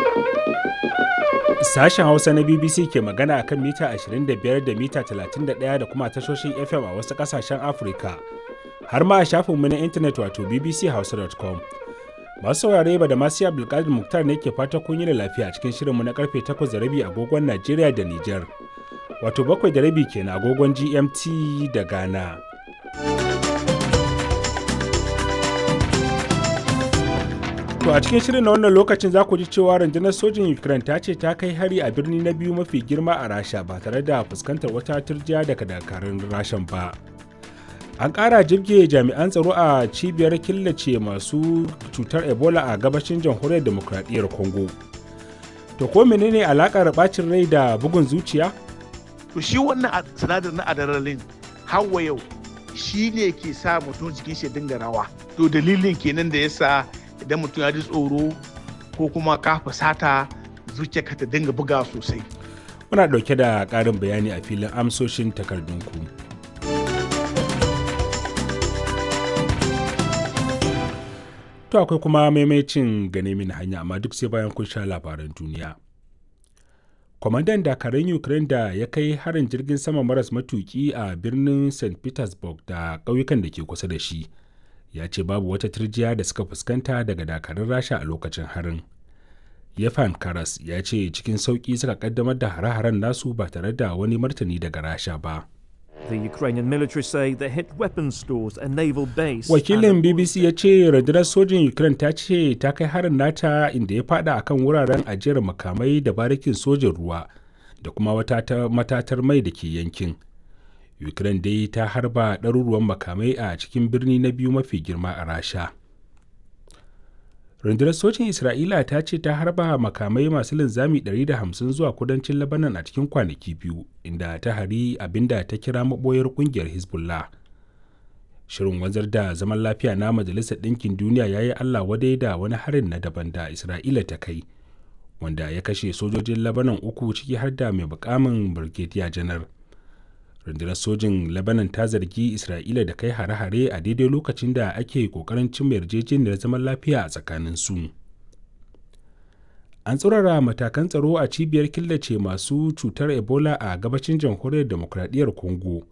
Sashen Hausa na BBC ke magana akan mita 25 da mita 31 da kuma tashoshin FM a wasu ƙasashen Afirka. Har ma a shafinmu na intanet wato bbchausa.com. Masu saurare ba da masu Abdulkadir Muktar ne ke fata kun yi da lafiya cikin shirinmu na karfe 8 da rabi agogon Najeriya da Nijar. Wato bakwai da rabi kenan agogon GMT da Ghana. To a cikin shirin na wannan lokacin za ku ji cewa rundunar sojin Ukraine ta ce ta kai hari a birni na biyu mafi girma a Rasha ba tare da fuskantar wata turjiya daga dakarun Rashan ba. An ƙara jirge jami'an tsaro a cibiyar killace masu cutar Ebola a gabashin jamhuriyar demokradiyyar Congo. To ko menene alakar bacin rai da bugun zuciya? To shi wannan sinadar na adrenaline hawa yau shi ne ke sa mutum jikin shi dinga rawa. To dalilin kenan da yasa idan mutum ya ji tsoro ko kuma ka fusata zuciyarka ta dinga buga sosai. Muna ɗauke da ƙarin bayani a filin amsoshin takardunku. To akwai kuma maimacin gane mini hanya amma duk sai bayan kun sha labaran duniya. Kwamandan dakarun Ukraine da ya kai harin jirgin sama maras matuki a birnin St. Petersburg da ƙauyukan da ke kusa da shi. ya ce babu wata turjiya da suka fuskanta daga dakarun rasha a lokacin harin yefan karas ya ce cikin sauƙi suka kaddamar da hare-haren nasu ba tare da wani martani daga rasha ba The Ukrainian military say they hit weapons stores and naval base. wakilin bbc ya ce rundunar sojin ukraine ta ce ta kai harin nata inda ya fada akan wuraren ajiyar makamai da barikin sojin ruwa da kuma wata matatar mai da ke yankin ukraine dai ta harba ɗaruruwan makamai a cikin birni na biyu mafi girma a rasha rundunar sojin isra'ila ta ce ta harba makamai masu linzami 150 zuwa kudancin labanan a cikin kwanaki biyu inda ta hari abinda ta kira maboyar kungiyar hezbollah shirin wanzar da zaman lafiya na majalisar ɗinkin duniya ya yi allah wadai da wani harin na daban da isra'ila ta kai wanda ya kashe sojojin labanan uku ciki har da mai bukamin brigadier janar rundunar sojin lebanon ta zargi isra'ila da kai hare-hare a daidai lokacin da ake kokarin cimma yarjejeniyar zaman lafiya a tsakanin su an tsurara matakan tsaro a cibiyar killace masu cutar ebola a gabashin jamhuriyar demokradiyyar congo